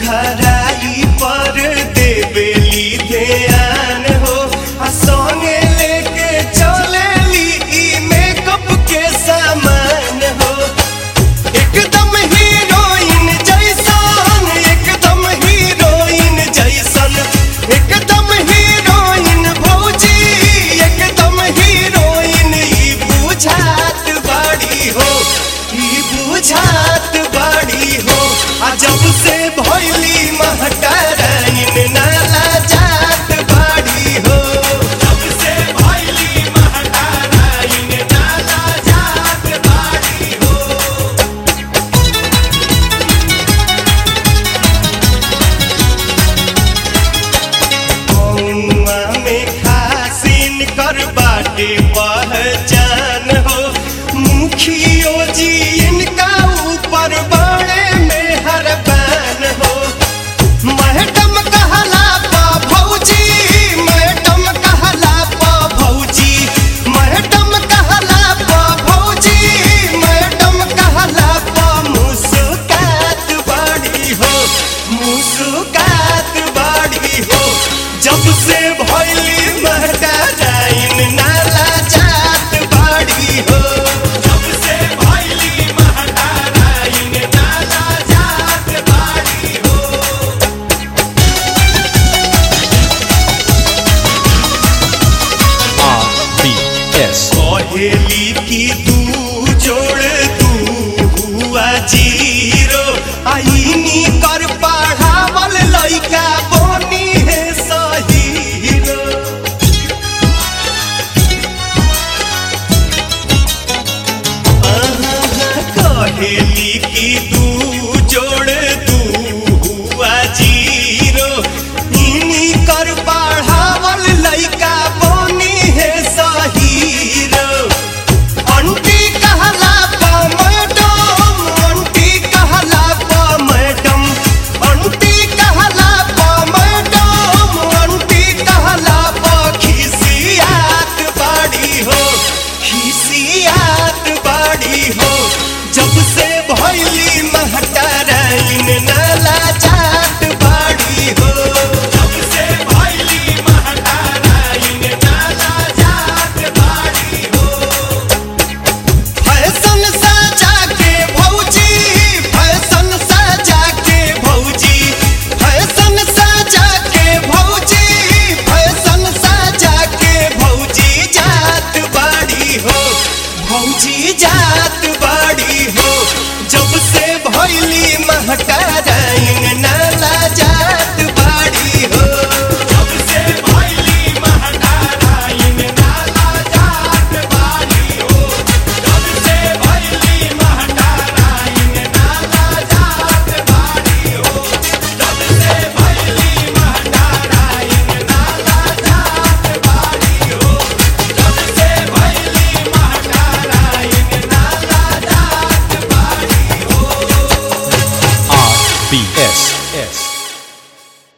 गहराई पर देवेली ध्यान हो आ संगे लेके चलेली ई मेकअप के सामान हो एकदम हीरोइन जैसन एकदम हीरोइन जैसन एकदम हीरोइन भौजी एकदम हीरोइन ई बुझात बाड़ी हो ई बुझात बाड़ी हो आ जब से भैली महटाराइन नाला जात बाड़ी हो जब से भैली महटाराइन नाला जात बाड़ी हो कौआ में खासिन कर बाटे पहचान हो मुखियो जी इनका ऊपर बड़े में हरबान हो मैडम कहला पा भौजी मैडम कहला पा भौजी मैडम कहला पा भौजी मैडम कहला पा मुस्कात बड़ी हो मुस्कात